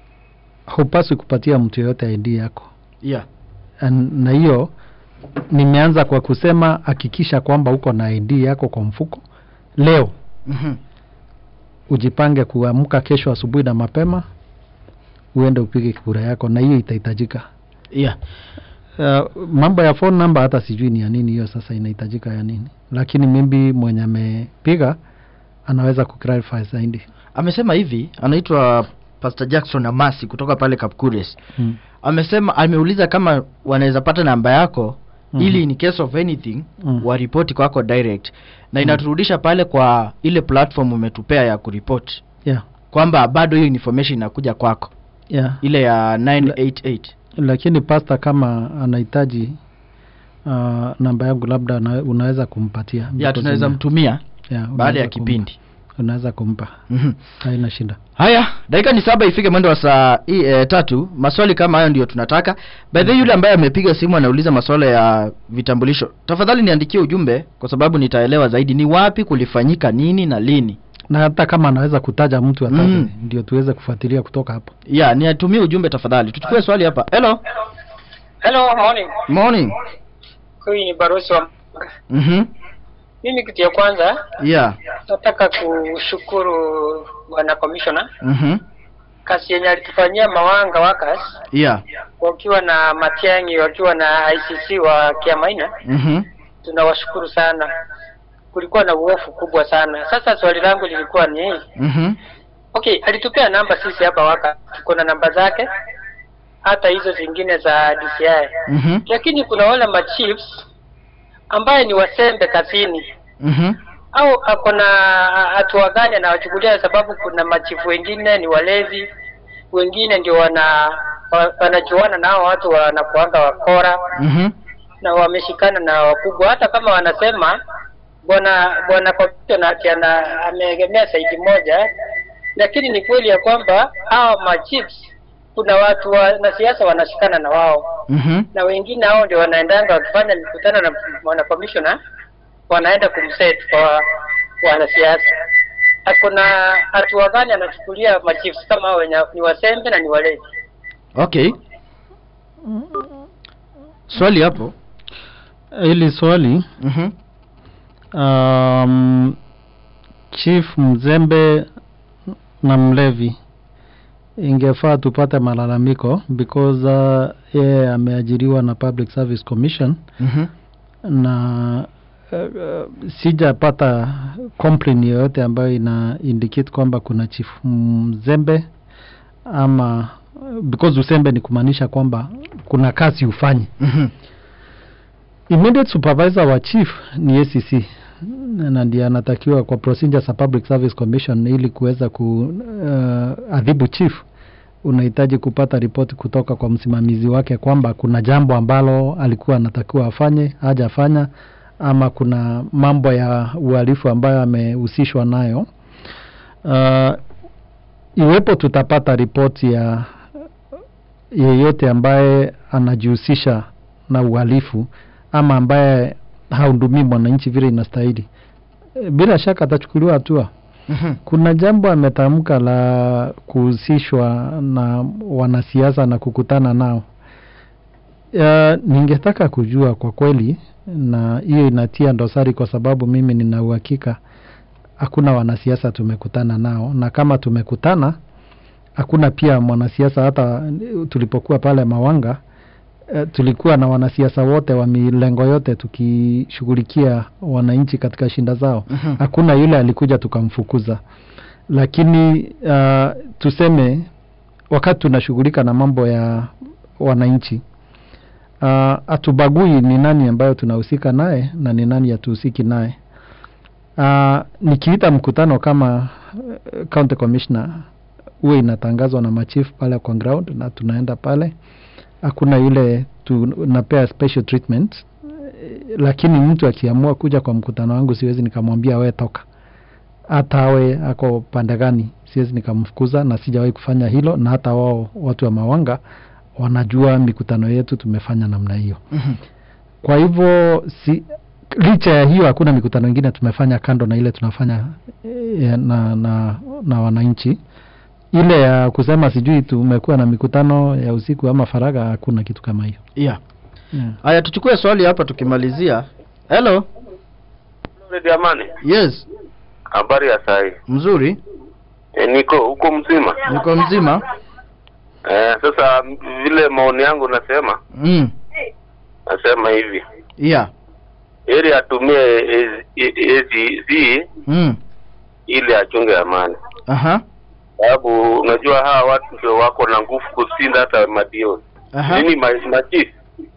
hupaswi kupatia mtu yoyote ID yako yeah An- na hiyo nimeanza kwa kusema hakikisha kwamba uko na ID yako kwa mfuko leo mm-hmm. ujipange kuamka kesho asubuhi na mapema uende upige kura yako na hiyo itahitajika yeah uh, mambo ya phone number hata sijui ni ya nini hiyo sasa inahitajika ya nini lakini mimbi mwenye amepiga anaweza kuclarify zaidi amesema hivi anaitwa pastor jackson amasi kutoka pale kapkures mm. amesema ameuliza kama wanaweza pata namba yako Mhm. ili in case of anything Mm. waripoti kwako direct na inaturudisha pale kwa ile platform umetupea ya kuripoti yeah. kwamba bado hiyo information inakuja kwako Yeah. ile ya 988 lakini pasta kama anahitaji uh, namba yangu labda una, unaweza kumpatia ya Because tunaweza ina- mtumia yeah, baada unaweza ya kumpa. kipindi unaweza kumpa Mhm. haina shida haya dakika ni saba ifike mwendo wa saa i, e, tatu maswali kama hayo ndio tunataka by the way, yule ambaye amepiga simu anauliza maswala ya vitambulisho tafadhali niandikie ujumbe kwa sababu nitaelewa zaidi ni wapi kulifanyika nini na lini na hata kama anaweza kutaja mtu ataje Mm. ndio tuweze kufuatilia kutoka hapo ya niatumie ujumbe tafadhali tuchukue swali hapa hello Hello, morning. morning Huyu ni Barosi wa mhm mimi. Kitu ya kwanza yeah nataka kushukuru bwana commissioner mhm kazi yenye alitufanyia Mawanga Workers yeah wakiwa na Matiang'i wakiwa na ICC wa Kiamaina, mhm tunawashukuru sana. Kulikuwa na uofu kubwa sana. Sasa swali langu lilikuwa ni mhm okay, alitupea namba sisi hapa waka, tuko na namba zake hata hizo zingine za DCI, mhm lakini kuna wale machiefs ambaye ni wasembe kazini mhm au ako na hatua gani anawachukulia? Sababu kuna machifu wengine ni walevi, wengine ndio wana wa- wanajuana na hao watu wanakuanga wakora mhm na wameshikana na wakubwa, hata kama wanasema bwana bwana commissioner ati ana ameegemea saidi moja, lakini ni kweli ya kwamba hawa machiefs kuna watu wanasiasa wanashikana na wao mhm na wengine hao ndio wanaendanga wakifanya mikutano na mwana commissioner wanaenda kumset kwa wanasiasa. Akona hatua gani anachukulia machiefs kama hao wenye ni wasembe na ni walevi? okay swali hapo hili swali mhm um, chief mzembe na mlevi ingefaa tupate malalamiko because uh, yeye ameajiriwa na public service commission Mhm. na uh, uh, sijapata complain yoyote ambayo ina indicate kwamba kuna chief mzembe ama because usembe ni kumaanisha kwamba kuna kazi ufanye Mhm. immediate supervisor wa chief ni ACC na ndiye anatakiwa kwa procedures za public service commission ili kuweza ku uh, adhibu chief unahitaji kupata ripoti kutoka kwa msimamizi wake kwamba kuna jambo ambalo alikuwa anatakiwa afanye hajafanya ama kuna mambo ya uhalifu ambayo amehusishwa nayo uh, iwepo tutapata ripoti ya yeyote ambaye anajihusisha na uhalifu ama ambaye hahudumii mwananchi vile inastahili e, bila shaka atachukuliwa hatua Mhm. kuna jambo ametamka la kuhusishwa na wanasiasa na kukutana nao ya, ningetaka kujua kwa kweli na hiyo inatia dosari kwa sababu mimi nina uhakika hakuna wanasiasa tumekutana nao na kama tumekutana hakuna pia mwanasiasa hata tulipokuwa pale mawanga eh, tulikuwa na wanasiasa wote wa milengo yote tukishughulikia wananchi katika shinda zao Mhm. hakuna yule alikuja tukamfukuza lakini uh, tuseme wakati tunashughulika na mambo ya wananchi uh, hatubagui ni nani ambayo tunahusika naye na ni nani hatuhusiki naye uh, nikiita mkutano kama uh, county commissioner huwa inatangazwa na machief pale kwa ground na tunaenda pale hakuna yule tunapea special treatment Eh, lakini mtu akiamua kuja kwa mkutano wangu siwezi nikamwambia we toka hata awe ako pande gani siwezi nikamfukuza na sijawahi kufanya hilo na hata wao watu wa mawanga wanajua mikutano yetu tumefanya namna hiyo Mhm. kwa hivyo si licha ya hiyo hakuna mikutano ingine tumefanya kando na ile tunafanya eh, na, na, na wananchi ile ya kusema sijui tumekuwa na mikutano ya usiku ama faragha hakuna kitu kama hiyo yeah yeah. haya tuchukue swali hapa tukimalizia hello Redio Amani, yes habari ya sai? mzuri E, niko huko mzima. niko mzima E, sasa m- vile maoni yangu nasema mm. nasema hivi yeah ili atumie ACC mm. ili achunge amani, aha sababu unajua hawa watu ndio wako na nguvu kushinda hata madio aha nini ma- machifu.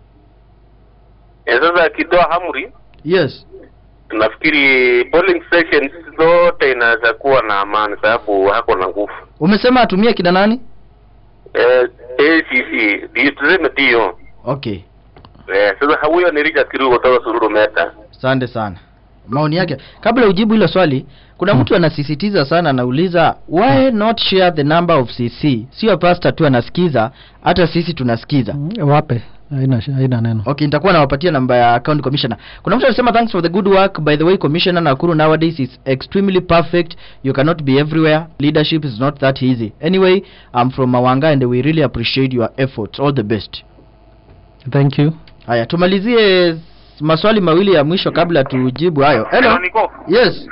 E, sasa akitoa amri, yes nafikiri polling stations zote inaweza kuwa na amani, sababu hako na nguvu. umesema atumie kina nani Eh, ACC ndio tuseme ndio. okay Eh, sasa huyo ni Richard Kirugo kutoka Sururu Meta. asante sana maoni yake kabla ujibu hilo swali kuna mtu anasisitiza sana anauliza why not share the number of cc sio pasta tu anasikiza hata sisi tunasikiza Mm, wape haina haina neno okay nitakuwa nawapatia namba ya county commissioner kuna mtu anasema thanks for the good work by the way commissioner nakuru nowadays is extremely perfect you cannot be everywhere leadership is not that easy anyway i'm from mawanga and we really appreciate your efforts all the best thank you haya tumalizie s- maswali mawili ya mwisho kabla tujibu hayo hello Niko. yes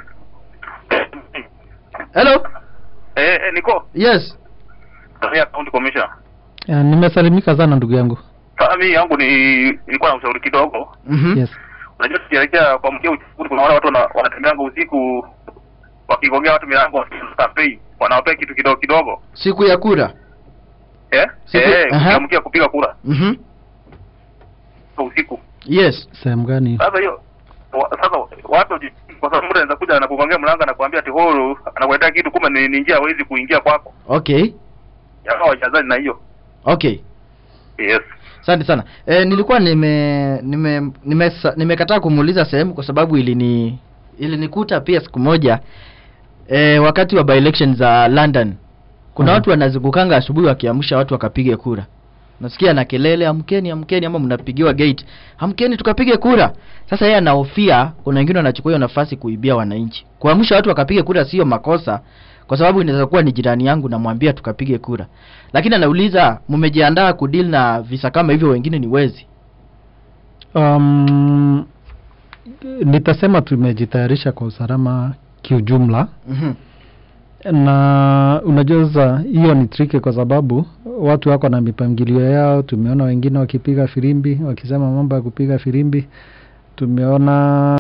hello Eh, eh, Niko. yes Ya county commissioner. uh, nimesalimika sana ndugu yangu Sasa mimi yangu ni nilikuwa na ushauri kidogo. mhm yes Unajua tukielekea kwa mkia uchaguzi kuna wale watu wana- wanatembeanga usiku wakigongea watu milango campaign wanawapea kitu kidogo kidogo. siku ya kura Eh? Siku- Eh, aha. ukiamkia kupiga kura mhm kwa usiku. yes sehemu gani Sasa hiyo wa- sasa watu waji- kwa sababu mtu anaweza kuja na kugongea mlango na kuambia ati huru anakuletea kitu kumbe ni, ni njia hawezi kuingia kwako. okay Yakawa wajazani na hiyo. okay Yes. asante sana e, nilikuwa nime nime nimesa- nimekataa kumuuliza sehemu kwa sababu ilini ilinikuta pia siku moja e, wakati wa by election za london kuna Mhm. watu wanazungukanga asubuhi wakiamsha watu wakapige kura nasikia na kelele amkeni amkeni ama mnapigiwa gate amkeni tukapige kura sasa yeye anahofia kuna wengine wanachukua hiyo nafasi kuibia wananchi kuamsha watu wakapige kura sio makosa kwa sababu inaweza kuwa ni jirani yangu namwambia tukapige kura lakini anauliza mmejiandaa kudeal na visa kama hivyo wengine ni wezi um, nitasema tumejitayarisha kwa usalama kiujumla Mhm. na unajua sasa hiyo ni triki kwa sababu watu wako na mipangilio yao tumeona wengine wakipiga firimbi wakisema mambo ya kupiga firimbi tumeona